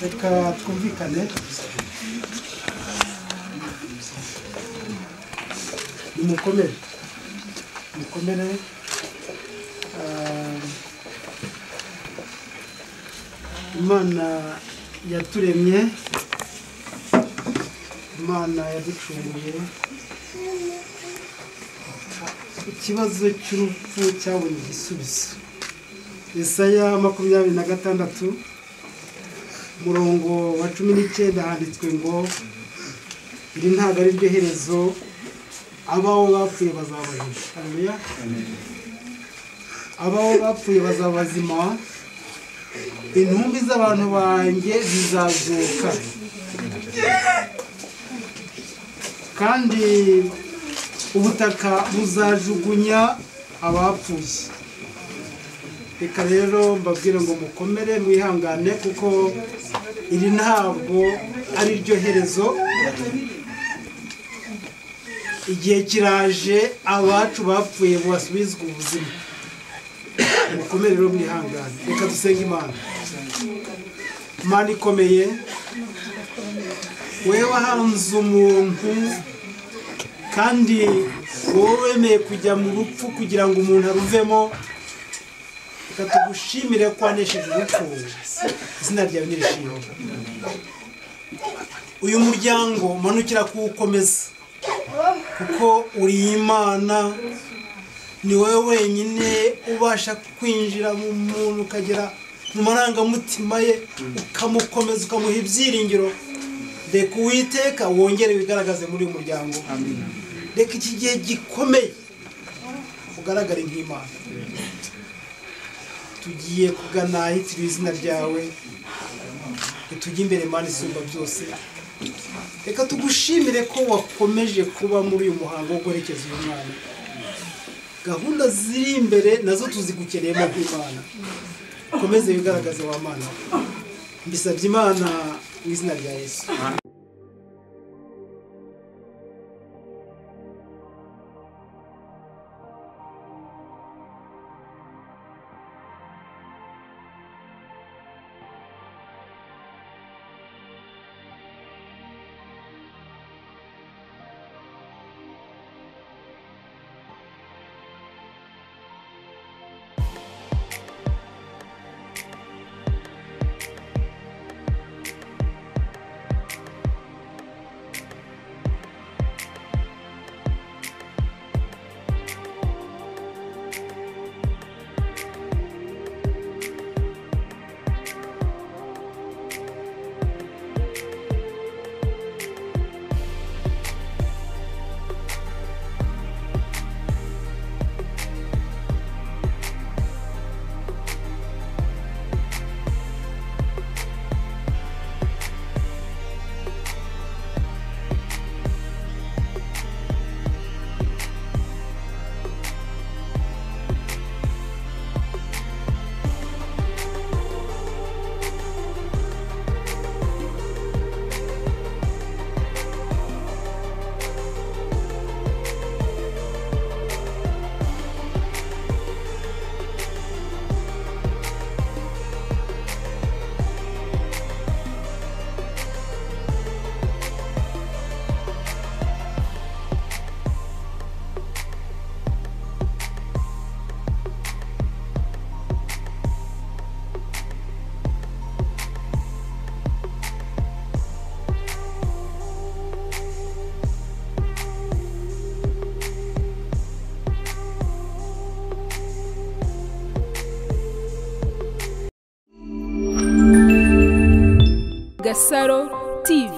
reka twumvikane nimukomere mukomere ah, imana yaturemye imana yaducunguye ikibazo cy'urupfu cyabonye igisubizo Yesaya makumyabiri na gatandatu umurongo wa cumi n'icyenda handitswe ngo iri ntabwo ari ryo herezo abaho bapfuye bazaba bazima Haleluya. abaho bapfuye bazaba bazima intumbi z'abantu banjye zizazuka kandi ubutaka buzajugunya abapfuye reka rero mbabwire ngo mukomere mwihangane kuko iri ntabwo ari ryo herezo igihe kiraje abacu bapfuye basubizwa ubuzima mukomere rero mwihangane reka dusenge imana imana ikomeye wowe wahanze umuntu kandi wowe wemeye kujya mu rupfu kugira ngo umuntu aruvemo reka tugushimire ko wanesheje urupfu izina ryawe nirishimwe uyu muryango manukira kuwukomeza kuko uri imana ni wowe wenyine ubasha kwinjira mu muntu ukagera mu marangamutima ye ukamukomeza ukamuha ibyiringiro reka uwiteka wongere wigaragaze muri uyu muryango reka iki gihe gikomeye ugaragare nk'imana tugiye kugana ahitiriwe izina ryawe tujye imbere mani isumba byose reka tugushimire ko wakomeje kuba muri uyu muhango wo guherekeza uyu mwana gahunda ziri imbere nazo tuzigukeneyemo nk'imana ukomeze wigaragaze wa mana mbisabye imana mu izina rya yesu Gasaro TV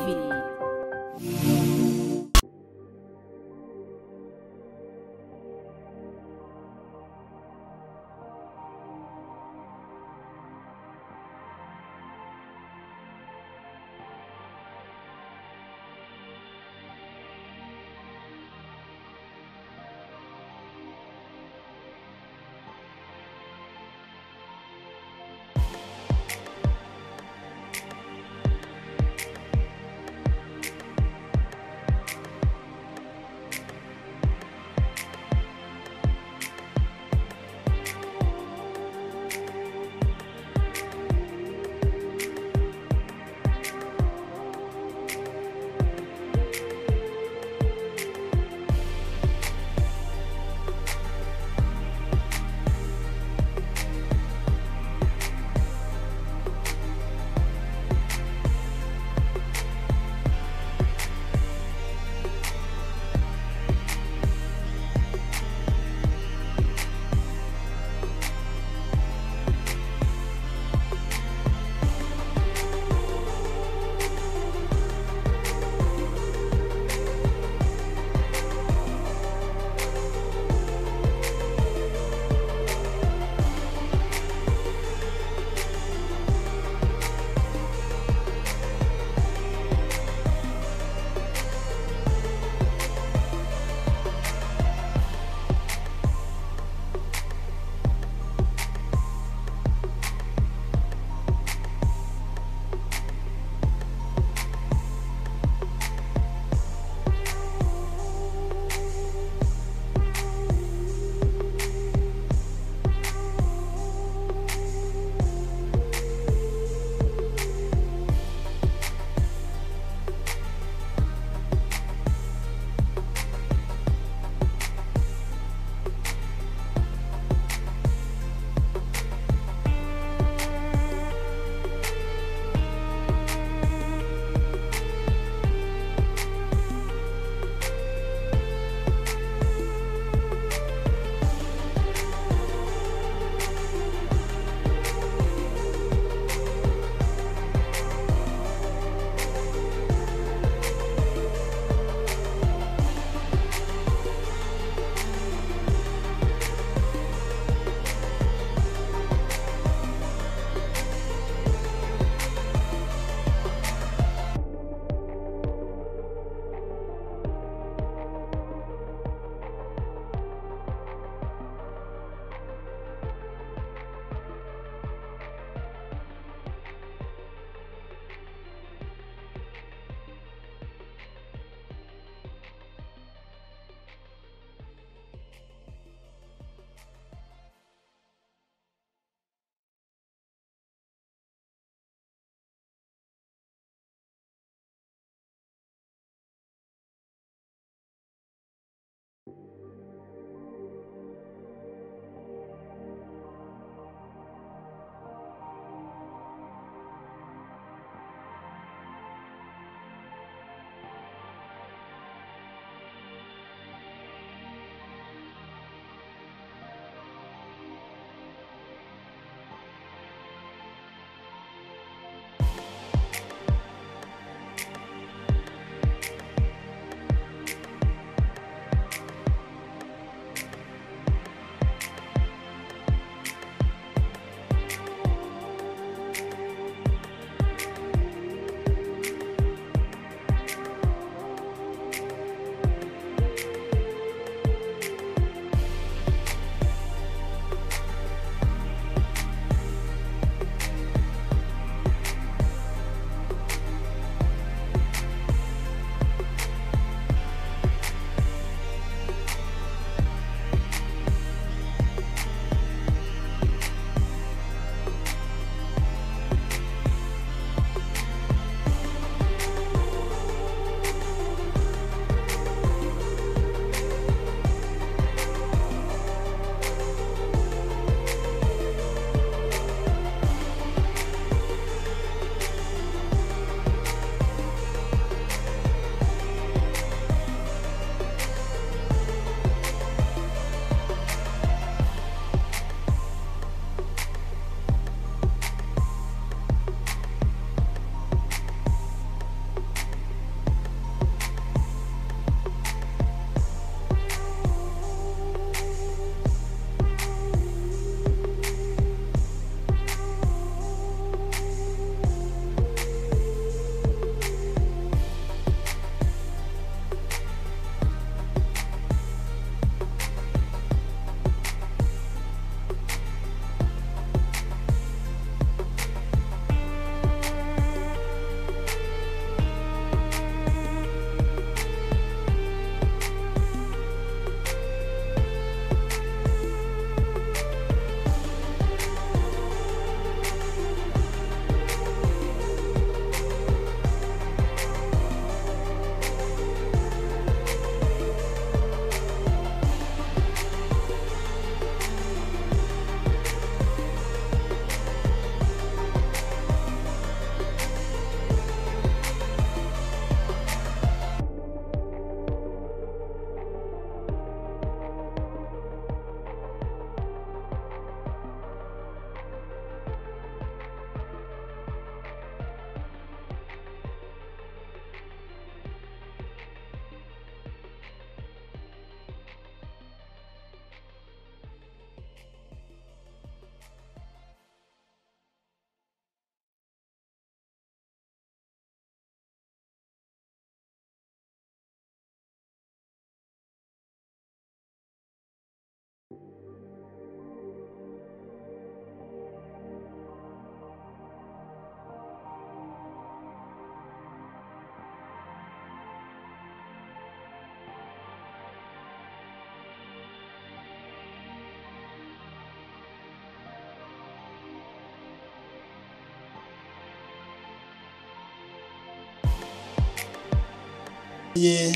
ye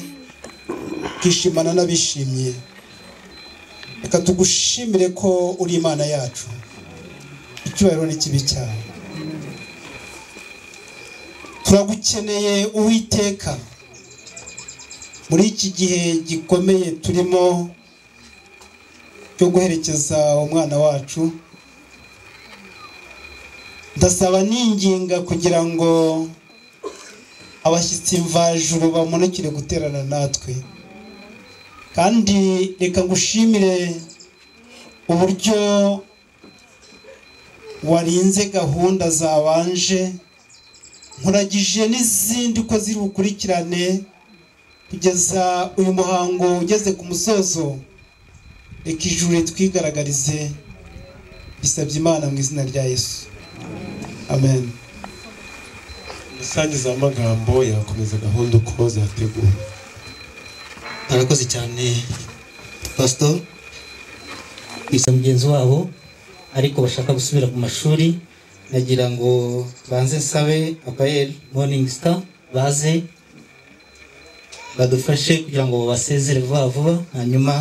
twishimana n'abishimye reka tugushimire ko uri imana yacu icyubahiro n'ikibi cyawe turagukeneye uwiteka muri iki gihe gikomeye turimo cyo guherekeza umwana wacu ndasaba n'inginga kugira ngo abashyitsi mvajuru bamunukire guterana natwe kandi reka ngushimire uburyo warinze gahunda zabanje nkuragije n'izindi uko ziri bukurikirane kugeza uyu muhango ugeze ku musozo reka ijuru ritwigaragarize bisabye imana mu izina rya yesu amen umusangiza w'amagambo yakomeza gahunda uko zateguwe arakoze cyane pasito bisa mugenzi wabo ariko bashaka gusubira ku mashuri nagira ngo banze nsabe apayeri moningi sita baze badufashe kugira ngo basezere vuba vuba hanyuma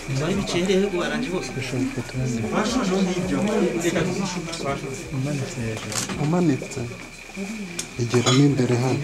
nyuma y'ibiceri ubu barangije bose umanitse igeramo imbere hano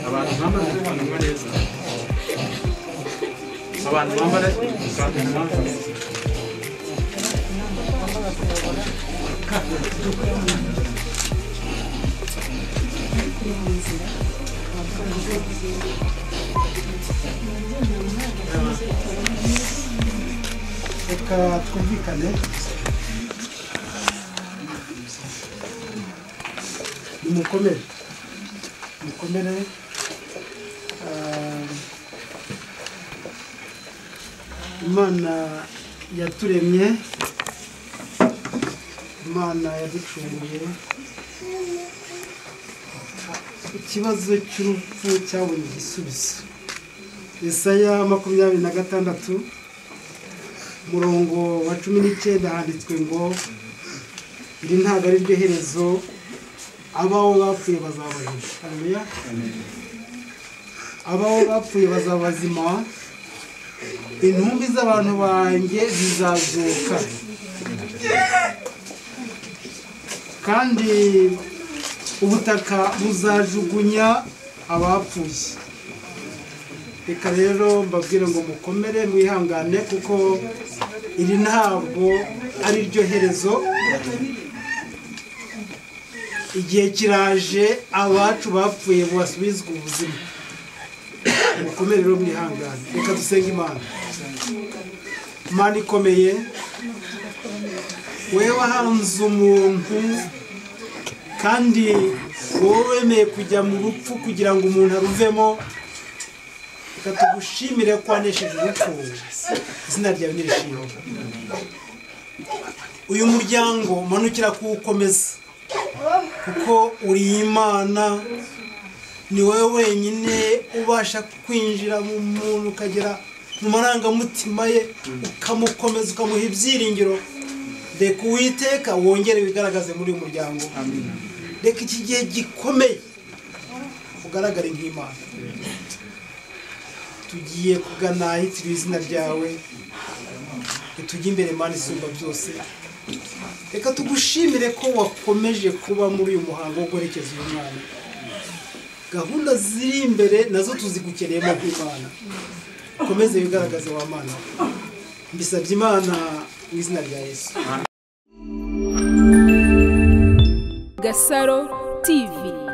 abantu bambara ikanzu neza abantu bambara ikanzu neza reka twumvikane nimukomere mukomere Ah, imana yaturemye imana yaducunguye ikibazo cy'urupfu cyabonye igisubizo Yesaya makumyabiri na gatandatu murongo wa cumi n'icyenda handitswe ngo iri ntabwo ari ryo herezo abawo bapfuye bazabahisha haleluya abawo bapfuye bazabazima intumbi z'abantu banjye zizazuka kandi ubutaka buzajugunya abapfuye reka rero mbabwire ngo mukomere mwihangane kuko iri ntabwo ari ryo herezo igihe kiraje abacu bapfuye basubizwa ubuzima mukomere rero mwihangane reka dusenge imana imana ikomeye wowe wahanze umuntu kandi wowe wemeye kujya mu rupfu kugira ngo umuntu aruvemo reka tugushimire ko wanesheje urupfu izina ryawe nirishimwe uyu muryango manukira kuwukomeza kuko uri imana ni wowe wenyine ubasha kwinjira mu muntu ukagera mu marangamutima ye ukamukomeza ukamuha ibyiringiro reka uwiteka wongere wigaragaze muri uyu muryango reka iki gihe gikomeye ugaragare nk'imana tugiye kugana ahitiriwe izina ryawe ntitujye imbere imana isumba byose reka tugushimire ko wakomeje kuba muri uyu muhango wo guherekeza uyu mwana gahunda ziri imbere nazo tuzigukeneyemo nk'imana ukomeze wigaragaze wa mana mbisabye imana mu izina rya yesu Gasaro TV